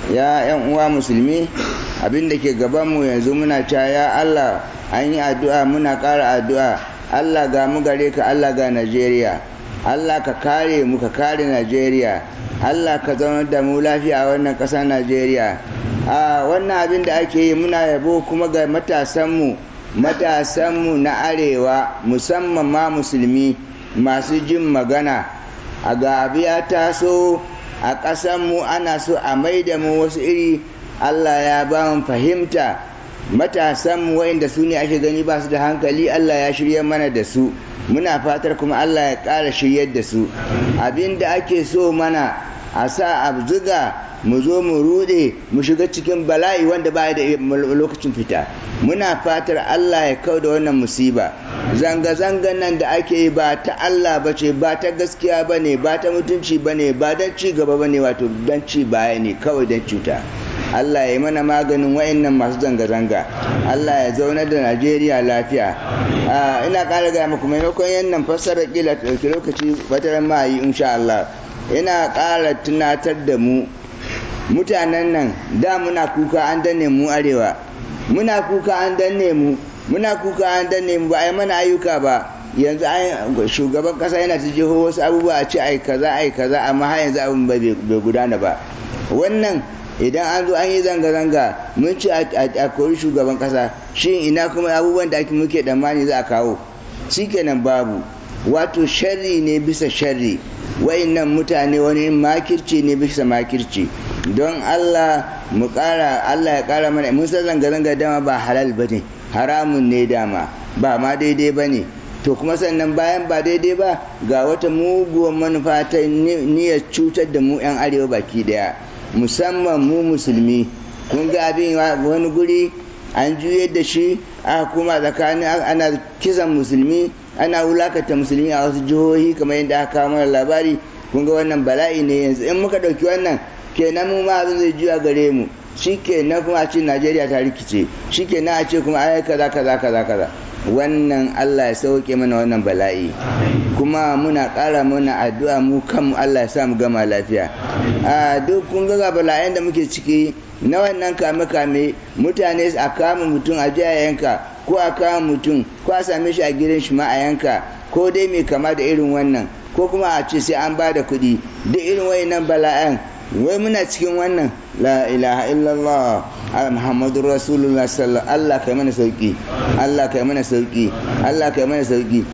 ya yan uwa musulmi abin da ke gabanmu yanzu muna cewa ya Allah an yi addu'a muna ƙara addu'a Allah ga mu gare ka Allah ga Najeriya Allah ka kare mu ka kare Najeriya Allah ka zaunar da mu lafiya a wannan ƙasar Najeriya a wannan abin da ake yi muna yabo kuma ga matasanmu matasanmu na arewa musamman ma musulmi masu jin magana a ga abu ya taso a ƙasanmu ana so a maida mu wasu iri Allah ya ba mu fahimta matasanmu waɗanda su ne ake gani ba su da hankali Allah ya shirya mana da su muna fatar kuma Allah ya ƙara shiryar da su abin da ake so mana a sa a zuga mu zo mu rude mu shiga cikin bala'i wanda ba da lokacin fita muna fatar Allah ya kau da wannan musiba zanga-zangan nan da ake yi ba ta Allah ba ce ba ta gaskiya ba ne ba ta mutunci ba ne ba don ci gaba ba ne wato don ci baya ne kawai don cuta Allah ya yi mana maganin wa'annan masu zanga-zanga Allah ya zauna da Najeriya lafiya ina ƙara gaya muku maimakon yannan fassara kila ɗauki lokaci wataran ma yi insha Allah ina ƙara tunatar da mu mutanen nan da muna kuka an danne mu arewa muna kuka an danne mu muna kuka an danne mu ba a yi mana ayyuka ba yanzu shugaban kasa yana ta jiho wasu abubuwa a ce ai kaza ai kaza amma har yanzu abin bai gudana ba wannan idan an zo an yi zanga-zanga mun ci a kori shugaban kasa shi ina kuma abubuwan da muke damani za a kawo shikenan babu wato sharri ne bisa sharri wayannan mutane wani makirci ne bisa makirci don Allah mu kara Allah ya kara mana mun san zanga-zanga dama ba halal ba ne haramun ne dama ba ma daidai ba ne to kuma sannan bayan ba daidai ba ga wata muguwar manufa ta niyyar cutar da mu 'yan arewa baki daya musamman mu musulmi kun ga abin wani guri an juye da shi a kuma tsakanin ana kisan musulmi ana wulakata musulmi a wasu jihohi kamar yadda aka kawo mana labari kun ga wannan bala'i ne yanzu in muka ɗauki wannan kenan mu ma abin zai juya gare mu shi kenan kuma a ce najeriya ta rikice shi kenan a ce kuma ai kaza kaza kaza kaza wannan allah ya sauke mana wannan bala'i kuma muna ƙara mana addu'a mu kanmu allah ya sa mu gama lafiya a duk kun ga bala'in da muke ciki na wannan kame-kame mutane a kama mutum a jiya yanka ko a kama mutum ko a same shi a gidan shi ma a yanka ko dai mai kama da irin wannan ko kuma a ce sai an ba da kuɗi duk irin wayannan bala'an wai muna cikin wannan la ilaha illallah muhammadu rasulullah sallallahu Allah kai mana sauki Allah kai mana sauki Allah kai mana sauki